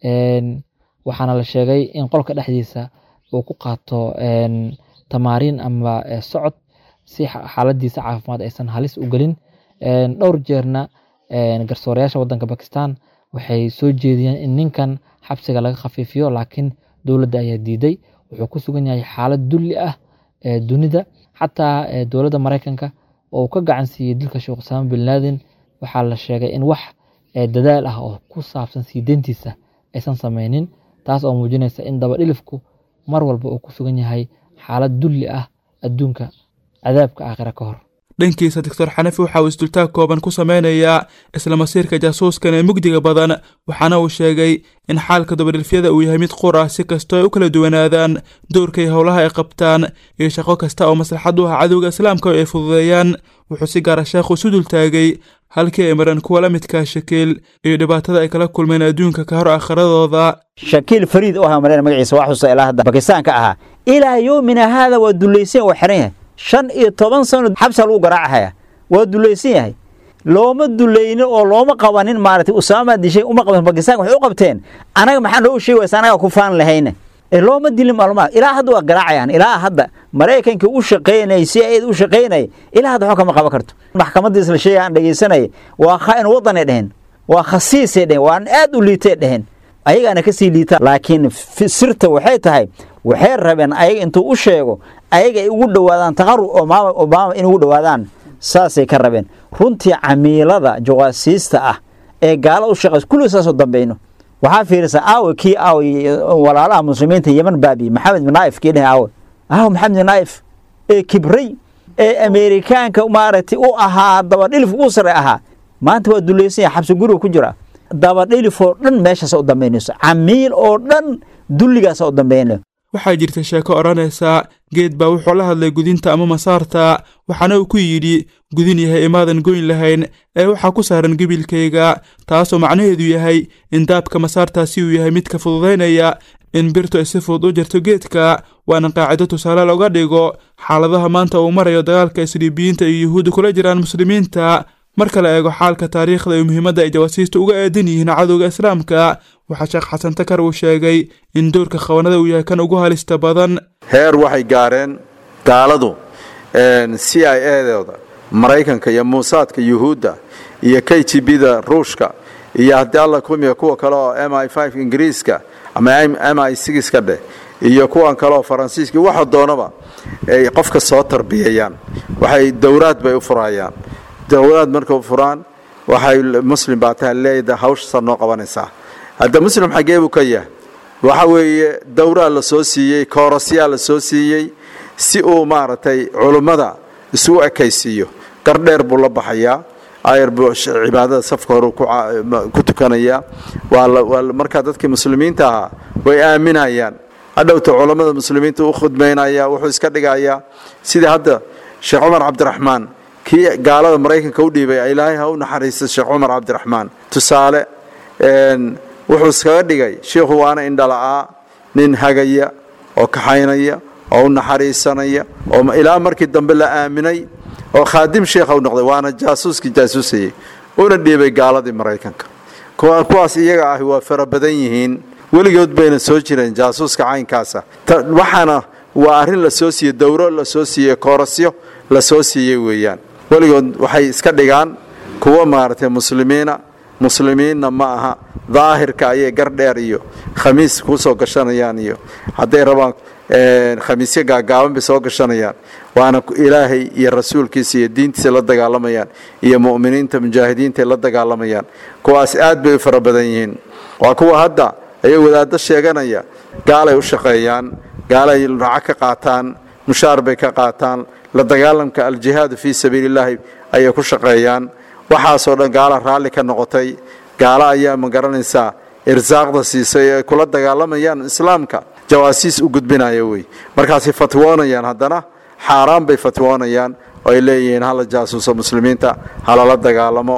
waxaana la sheegay in qolka dhexdiisa uu ku qaato tamaariin ama socod si xaaladiisa caafimaad aysan halis u gelin dhowr jeerna garsoorayaasha waddanka bakistan waxay soo jeediyeen in ninkan xabsiga laga khafiifiyo laakiin dowladda ayaa diiday wuxuu ku sugan yahay xaalad dulli ah dunida xataa dowladda maraykanka oo uu ka gacan siiyey dilka sheekh usaama bin laadin waxaa la sheegay in wax dadaal ah oo ku saabsan sii deyntiisa aysan sameynin taas oo muujinaysa in dabadhilifku mar walba uu ku sugan yahay xaalad dulli ah adduunka cadaabka aakhira ka hor dhankiisa doctor xanafi waxa uu isdultaag kooban ku sameynayaa isla masiirka jaasuuskan ee mugdiga badan waxaana uu sheegay in xaalka dabadhilfyada uu yahay mid qur ah si kastoo ay u kala duwanaadaan dowrka iyo howlaha ay qabtaan iyo shaqo kasta oo maslaxad u ah cadowga islaamka ay fududeeyaan wuxuu si gaara sheekhu isu dultaagay halkii ay mareen kuwa la midkaa shakiil iyo dhibaatada ay kala kulmeen adduunka ka hor aakhiradooda shakiil fariid oo ahaa mareen magaciisa waa xusa ilaa hadda bakistaanka ahaa ilaa yoomina haada waa dulaysan waa xiran yahay shan iyo toban sano xabsa lagu garaacahaya waa dulaysan yahay looma dulaynin oo looma qabanin maaragtay usaama dishay uma qaban bakistaan waxay u qabteen anaga maxaa noo sheegi waysa anaga ku faan lahayne ee looma dilin maalmaha ilaa hadda waa garaacayaan ilaa hadda maraykankii u shaqaynay si ayd u shaqaynay ilaa hadda waxba kama qaban karto maxkamadda isla sheega aan dhegaysanay waa khaa'in wadanay dheheen waa khasiisay dheheen waa aad u liitay dheheen ayagaana kasii liitaan laakiin sirta waxay tahay waxay rabeen ayaga intuu u sheego ayaga ay ugu dhowaadaan taqarub obama obama in ugu dhowaadaan saasay ka rabeen runtii camiilada jawaasiista ah ee gaala u shaqays kulli saasoo dambeyno waxaa fiirisa aawe kii aawe walaalaha muslimiinta yeman baabi maxamed bin naif kii dheh aawe aawe maxamed bin naif ee kibray ee ameerikaanka maaragtay u ahaa dabadhilif u sare ahaa maanta waa duleysanya xabsi guriga ku jira dabadhilifoo dhan meeshaas u dambaynayso camiil oo dhan dulligaas u dambaynayo waxaa jirta sheeko odhanaysa geed baa wuxuu la hadlay gudinta ama masaarta waxaana uu ku yidhi gudin yahay imaadan goyn lahayn ee waxaa ku saaran gebilkayga taasoo macnaheedu yahay in daabka masaartaasi uu yahay midka fududaynaya in birtu ay si fudud u jarto geedka waana qaacido tusaale looga dhigo xaaladaha maanta uu marayo dagaalka isliibiyiinta iyo yuhuudda kula jiraan muslimiinta marka la eego xaalka taariikhda iyo muhiimadda ay jawaasiista uga aadan yihiin cadowga islaamka waxaa sheekh xasan takar uu sheegay in doorka khawanada uu yahay kan ugu halista badan heer waxay gaareen gaaladu c i edooda maraykanka iyo muusaadka yuhuudda iyo k g b da ruushka iyo haddii alla kumiya kuwa kale oo m i f ingiriiska ama m i ka dheh iyo kuwan kale oo faransiiska waxa doonaba ay qofka soo tarbiyayaan waxay dowraad bay u furayaan dowlaad marka u furaan waxay muslim baa tahay leeda hawshasa noo qabanaysaa hadda muslim xaggee buu ka yahay waxa weeye dowraa la soo siiyey koorasyaa la soo siiyey si uu maaragtay culummada isugu ekaysiiyo gardheer buu la baxayaa ayar buu cibaadada safka hore ku tukanayaa waa markaa dadkii muslimiinta ahaa way aaminayaan hadhowta culammada muslimiinta u khudmaynaya wuxuu iska dhigayaa sidii hadda sheekh cumar cabdiraxmaan kii gaalada maraykanka u dhiibay ilaahay ha u naxariista sheekh cumar cabdiraxmaan tusaale wuxuu iskaga dhigay shiikhu waana indhala'aa nin hagaya oo kaxaynaya oo u naxariisanaya oo ilaa markii dambe la aaminay oo khaadim sheikha u noqday waana jaasuuskii jaasuusayey una dhiibay gaaladii maraykanka kuwaas iyaga ahi waa fara badan yihiin weligood bayna soo jireen jaasuuska caynkaasa waxaana waa arrin la soo siiyey dowro la soo siiyey koorasyo la soo siiyey weeyaan weligood waxay iska dhigaan kuwa maaragtay muslimiina muslimiinna ma aha daahirka ayay gardheer iyo khamiis ku soo gashanayaan iyo hadday rabaan khamiisyo gaagaaban bay soo gashanayaan waana ilaahay iyo rasuulkiisa iyo diintiisa la dagaalamayaan iyo mu'miniinta mujaahidiinta la dagaalamayaan kuwaas aad bay u fara badan yihiin waa kuwa hadda ayay wadaaddo sheeganaya gaalay u shaqeeyaan gaalay racag ka qaataan mushaar bay ka qaataan la dagaalamka aljihaadu fii sabiilillaahi ayay ku shaqeeyaan waxaasoo dhan gaala raalli ka noqotay gaalo ayaa ma garanaysaa irsaaqda siisay ay kula dagaalamayaan islaamka jawaasiis u gudbinaya wey markaasay fatwoonayaan haddana xaaraan bay fatwoonayaan oo ay leeyihiin hala jaasuuso muslimiinta halala dagaalamo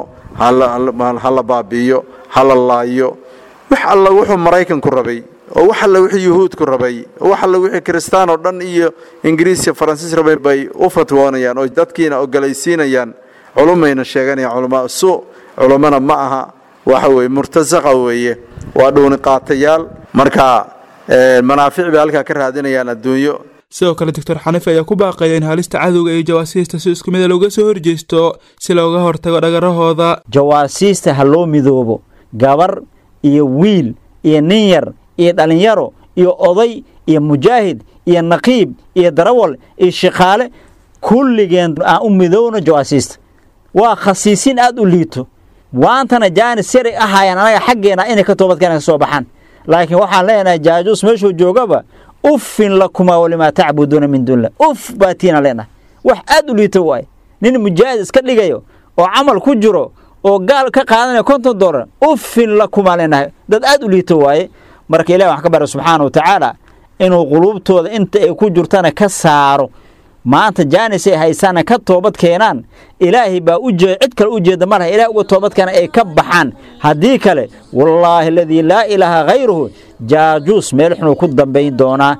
hala baabi'iyo hala laayo wax alla wuxuu maraykanku rabay oo wax alla wixii yuhuudku rabay oo wax alla wixii kristaan oo dhan iyo ingiriis iyo faransiis rabay bay u fatwoonayaan oo dadkiina ogolaysiinayaan culumayna sheeganayaan culamaa su culummana ma aha waxa weeye murtasaqa weeye waa dhuuni qaatayaal marka manaafic bay halkaa ka raadinayaan adduunyo sidoo kale doctor xaniif ayaa ku baaqaya in halista cadowga iyo jawaasiista si isku mida looga soo horjeesto si looga hortago dhagarahooda jawaasiista ha loo midoobo gabar iyo wiil iyo nin yar iyo dhallinyaro iyo oday iyo mujaahid iyo naqiib iyo darawal iyo shaqaale kulligeen aan u midoowno jawaasiista waa khasiisin aada u liito waantana jaanis yaray ahaayeen anaga xaggeena inay ka toobadkeena ka soo baxaan laakiin waxaan leenahay jaajuus meeshuu joogaba uffin lakumaa walimaa tacbuduuna min duunillah uf baatiina leenahay wax aada u liito waaye nin mujaahid iska dhigayo oo camal ku jiro oo gaal ka qaadanaya konton doolar uffin lakumaa leenahay dad aada u liito waaye marka ilahi waxaan ka bara subxaana wa tacaala inuu quluubtooda inta ay ku jirtana ka saaro maanta jaanis ay haysaana ka toobad keenaan ilaahay baa u jee cid kale u jeeda ma laha ilaah uga toobad keena ay ka baxaan haddii kale wallaahi aladii laa ilaaha hayruhu jaajuus meel xunuu ku dambayn doonaa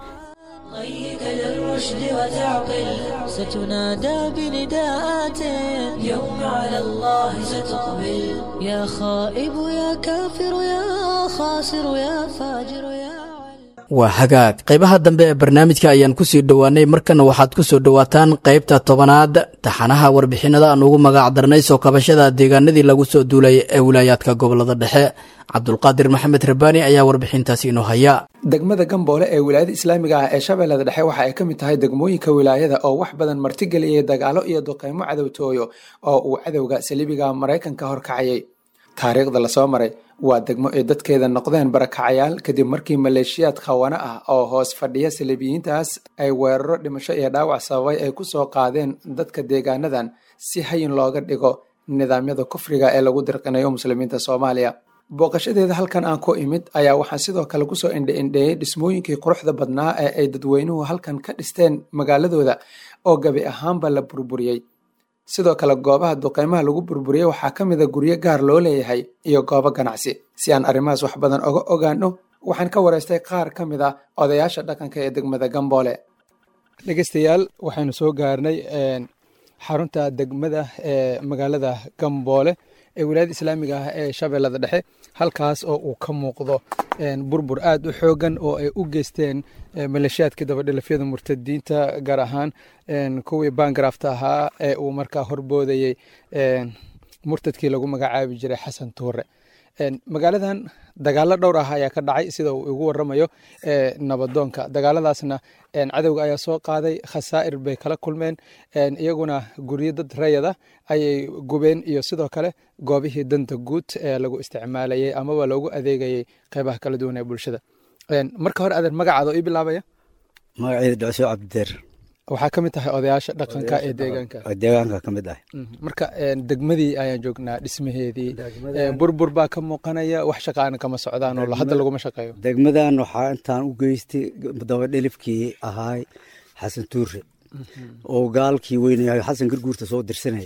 ضيق للرشد وتعقل ستنادى بنداءات يوم على الله ستقبل يا خائب يا كافر يا خاسر يا فاجر يا waa hagaag qaybaha dambe ee barnaamijka ayaan kusii dhowaanay markana waxaad ku soo dhowaataan qaybta tobanaad taxanaha warbixinada aan ugu magac darnay soo kabashada deegaanadii lagu soo duulay ee wilaayaadka gobolada dhexe cabdulqaadir maxamed rabaani ayaa warbixintaasi inoo haya degmada gamboole ee wilaayada islaamiga ah ee shabeellada dhexe waxa ay ka mid tahay degmooyinka wilaayada oo wax badan martigeliyay dagaalo iyo duqeymo cadowtooyo oo uu cadowga saliibiga maraykanka horkacayay taariikhda lasoo maray waa degmo ay dadkeeda noqdeen barakacayaal kadib markii maleeshiyaad khawana ah oo hoos fadhiya saliibiyiintaas ay weeraro dhimasho iyo dhaawac sababay ay ku soo qaadeen dadka deegaanadan si hayin looga dhigo nidaamyada kufriga ee lagu dirqinayo muslimiinta soomaaliya booqashadeeda halkan aan ku imid ayaa waxaan sidoo kale kusoo indhe-indheeyey dhismooyinkii quruxda badnaa ee ay dadweynuhu halkan ka dhisteen magaaladooda oo gabi ahaanba la burburiyey sidoo kale goobaha duqeymaha lagu burburiyey waxaa ka mid a guryo gaar loo leeyahay iyo goobo ganacsi si aan arrimahaas wax badan oga ogaano waxaan ka wareystay qaar ka mid a odayaasha dhaqanka ee degmada gamboole dhegeystayaal waxaynu soo gaarnay xarunta degmada ee magaalada gamboole ee wilaayada islaamiga ah ee shabeellada dhexe halkaas oo uu ka muuqdo burbur aad u xoogan oo ay u geysteen maleeshiyaadkii dabadhilafyada murtadiinta gaar ahaan kuwii baangarafta ahaa ee uu markaa horboodayey murtadkii lagu magacaabi jiray xasan tuure magaaladan dagaalo dhowr ah ayaa ka dhacay sida uu igu waramayo nabadoonka dagaaladaasna cadowga ayaa soo qaaday khasaa'ir bay kala kulmeen iyaguna guryo dad rayada ayay gubeen iyo sidoo kale goobihii danta guud ee lagu isticmaalayay amaba loogu adeegayay qeybaha kala duwan ee bulshada marka hore adeer magacaada oo ii bilaabaya magaceeda dhacso cabdideer waxaa ka mid tahay odayaasha dhaqanka ee deegaanka deegaanka ka mid ah marka degmadii ayaan joognaa dhismaheedii burbur baa ka muuqanaya wax shaqaana kama socdaan oo hadda laguma shaqeeyo degmadan waxaa intaan u geystay dabadhelifkii ahaay xasan tuure oo gaalkii weynayahay xasan garguurta soo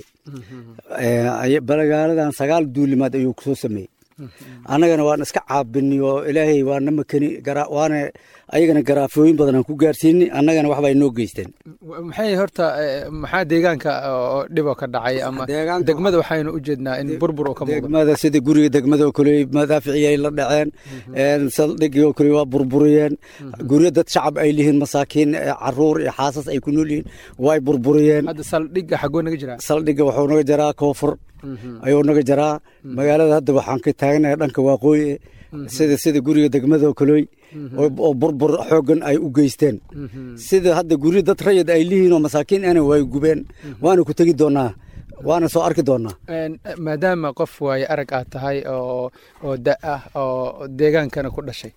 dirsanayay balagaaladan sagaal duulimaad ayuu kusoo sameeyey annagana waan iska caabini oo ilaahay waana makani waana ayagana garaafooyin badan aan ku gaarsiini annagana waxba ay noo geysteen maxay horta maxaa deegaanka oo dhiboo ka dhacay ama degmada waxaynu u jeednaa in burbur oo ka muuqdo degmada sida guriga degmada oo kale madaaficii ay la dhaceen saldhigii oo kale waa burburiyeen guryo dad shacab ay lihiin masaakiin caruur iyo xaasas ay ku nool yihiin way burburiyeen hadda saldhigga xagoo naga jiraa saldhigga wuxuu naga jaraa koonfur ayuu naga jaraa magaalada hadda waxaan ka taaganahay dhanka waaqooyi sida sida guriga degmada oo kaley oo burbur xoogan ay u geysteen sida hadda guryo dad rayid ay lihiin oo masaakiin ana way gubeen waana ku tegi doonaa waana soo arki doonaa maadaama qof waaye arag aad tahay oo oo da ah oo deegaankana ku dhashay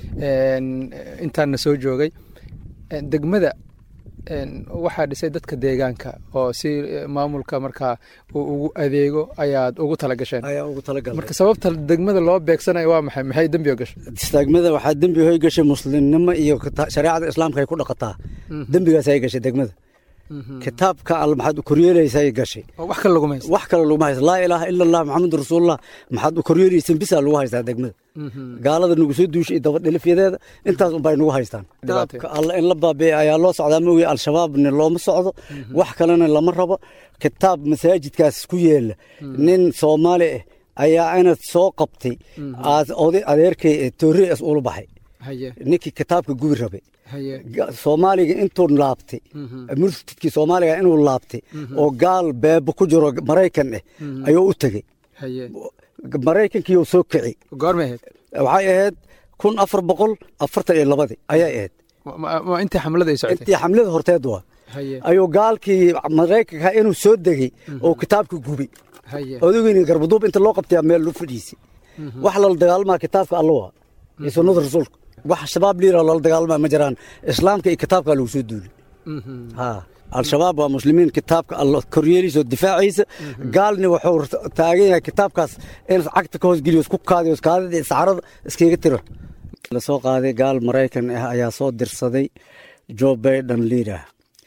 intaana soo joogay degmada waxaa dhisay dadka deegaanka oo si maamulka markaa uu ugu adeego ayaad ugu talagasheen marka sababta degmada loo beegsanayo waa maxay maxay dembi oo gashay degmada waxaa dembi hoy gashay muslimnimo iyo shareecada islaamka ay ku dhaqataa dembigaas ay gashay degmada kitaabka all maxaad u koryeelaysay gashay wax kale laguma haysto wax kale laguma haysto laa ilaaha ila allah maxamedu rasuulullah maxaad u koryeelayseen bisaa lagu haystaa degmada gaalada nagu soo duushay dabadhilifyadeeda intaas unbay nagu haystaan kitaabka alla in la baabi'e ayaa loo socdaa mooye al-shabaabna looma socdo wax kalena lama rabo kitaab masaajidkaas ku yeela nin soomaali ah ayaa inad soo qabtay oday adeerkay toore as ula baxay ninkii kitaabka gubi rabay soomaaliga intuu laabtay murtidkii soomaaliga inuu laabtay oo gaal beebo ku jiro maraykan ah ayuu u tegey maraykankiiyuu soo kici goormay ahayd waxay ahayd kun afar boqol afartan iyo labadii ayay ahayd intii xamlada ay socotay intii xamlada horteed waa ayuu gaalkii maraykanka inuu soo degey oo kitaabka gubi odogeyni garbaduub inta loo qabtay meel lu fadhiisay wax lala dagaalmaa kitaabka alla waa iyo sunnada rasuulka wax shabaab liira loola dagaalmaa ma jiraan islaamka iyo kitaabka lagu soo duulay ha al-shabaab waa muslimiin kitaabka alla koryeeliisa oo difaacaysa gaalni wuxuu taagan yahay kitaabkaas in cagta ka hoosgeliyo isku kaadiyo kaadida iyo saxarada iskaga tiro la soo qaaday gaal maraykan ah ayaa soo dirsaday joe baiden liidah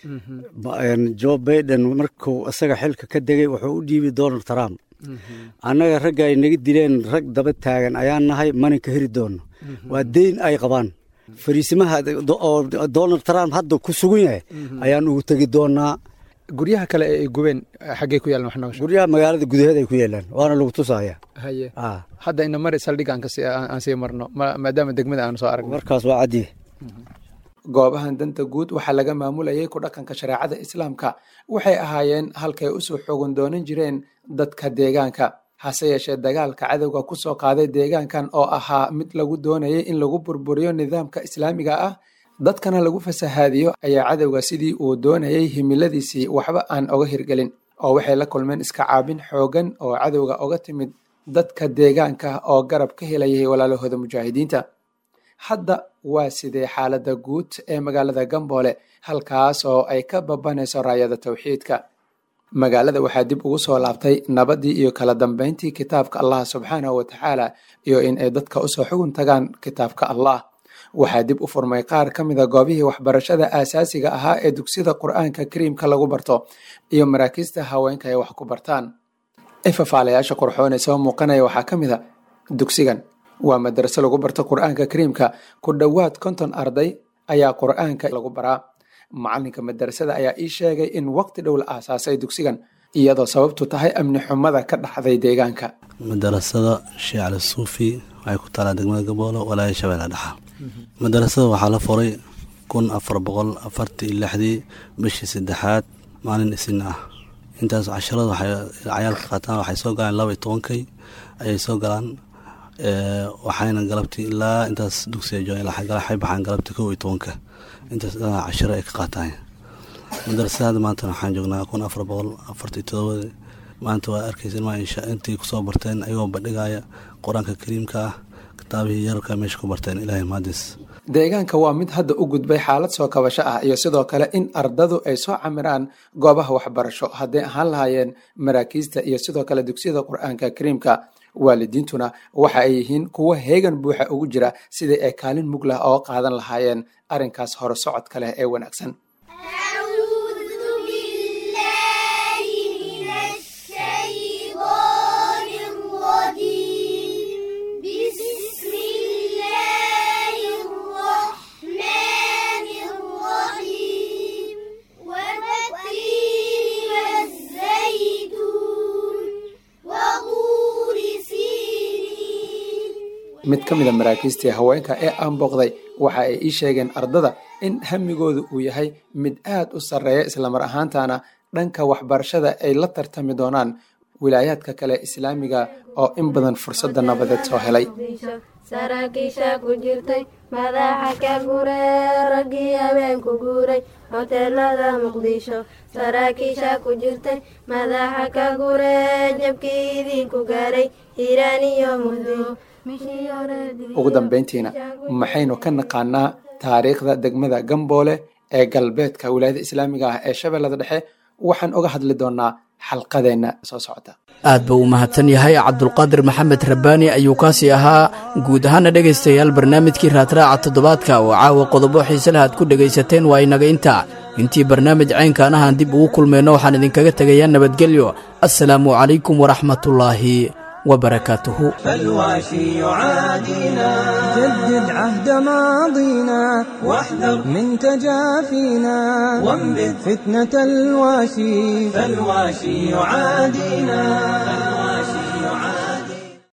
joe baiden markuu isaga xilka ka degay wuxuu u dhiibay donald trump annaga ragga ay naga dileen rag daba taagan ayaan nahay mana ka heri doonno waa deyn ay qabaan fariisimaha oo donald trump hadda ku sugan yahay ayaan ugu tegi doonaa guryaha kale ee ay gubeen xaggey ku yaalan wax nooga guryaha magaalada gudaheed ay ku yaalaan waana lagu tusaya haye hadda ina mari saldhig aan aan sii marno maadaama degmada aanu soo aragno markaas waa caddiye goobahan danta guud waxaa laga maamulayay ku dhaqanka shareecada islaamka waxay ahaayeen halkay usoo xoogan doonan jireen dadka deegaanka hase yeeshee dagaalka cadowga ku soo qaaday deegaankan oo ahaa mid lagu doonayay in lagu burburiyo nidaamka islaamiga ah dadkana lagu fasahaadiyo ayaa cadowga sidii uu doonayay himiladiisii waxba aan oga hirgelin oo waxay la kulmeen iska caabin xoogan oo cadowga oga timid dadka deegaanka oo garab ka helayay walaalahooda mujaahidiinta hadda waa sidee xaaladda guud ee magaalada gamboole halkaas oo ay ka babanayso raayada tawxiidka magaalada waxaa dib ugu soo laabtay nabadii iyo kala dambeyntii kitaabka allah subxaanahu wa tacaala iyo in ay dadka usoo xugun tagaan kitaabka allah waxaa dib u furmay qaar ka mida goobihii waxbarashada aasaasiga ahaa ee dugsiyada qur-aanka kariimka lagu barto iyo maraakiista haweenka ay wax ku bartaan ifafaalayaasha qurxoon ee soo muuqanaya waxaa ka mid a dugsigan waa madraso lagu barto qur-aanka kariimka ku dhowaad konton arday ayaa qur-aanka lagu baraa macalinka madrasada ayaa ii sheegay in waqti dhow la aasaasay dugsigan iyadoo sababtu tahay amni xumada ka dhaxday deegaanka madarasada sheekh cali suufi waxay ku taalaa degmada gaboolo walaaya shabeelle dhexa madarasada waxaa la furay kun afar boqol afartii lixdii bishii saddexaad maalin isin ah intaas casharada waxay cayaalka qaataan waxay soo galaan laba iyo tobankay ayay soo galaan waxayna galabtii ilaa intaas dugsiga joogan waxay baxaan galabtii kow iyo tobanka intaas ilaa cashiro ay ka qaataan madarasada maanta waxaan joognaa kun afar boqol afartii todobada maanta waa arkaysa ilmaa insha intii kusoo barteen ayagoo bandhigaya qur-aanka kariimka ah kitaabihii yararka meesha ku barteen ilaahay mahadis deegaanka waa mid hadda u gudbay xaalad soo kabasho ah iyo sidoo kale in ardadu ay soo camiraan goobaha waxbarasho hadday ahaan lahaayeen maraakiista iyo sidoo kale dugsiyada qur-aanka kariimka waalidiintuna waxa ay yihiin kuwo heegan buuxa ugu jira sidii ay kaalin muglah oo qaadan lahaayeen arrinkaas hore socodka leh ee wanaagsan mid ka mid a maraakiistii haweenka ee aan booqday waxa ay ii sheegeen ardada in hamigoodu uu yahay mid aad u sarreeya islamar ahaantana dhanka waxbarashada ay la tartami doonaan wilaayaadka kale islaamiga oo in badan fursadda nabadeed soo helay saraakiisha ku jirtay madaxa ka guree raggii habeenku guuray hoteelada muqdisho saraakiisha ku jirtay madaxa ka guree jabkii idinku gaaray hiiraan iyo muddo ugu dambeyntiina maxaynu ka naqaanaa taariikhda degmada gamboole ee galbeedka wilaayada islaamiga ah ee shabeellada dhexe waxaan uga hadli doonaa xalqadeenna soo socota aad buu u mahadsan yahay cabdulqaadir maxamed rabbaani ayuu kaasi ahaa guud ahaana dhegaystayaal barnaamijkii raadraaca toddobaadka oo caawa qodobo xiise leh aad ku dhegaysateen waa inaga intaa intii barnaamij caynkaan ahaan dib ugu kulmayno waxaan idinkaga tegayaa nabadgelyo assalaamu calaykum waraxmatullaahi وبركاته فالواشي يعادينا جدد عهد ماضينا واحذر من تجافينا وانبذ فتنة الواشي فالواشي يعادينا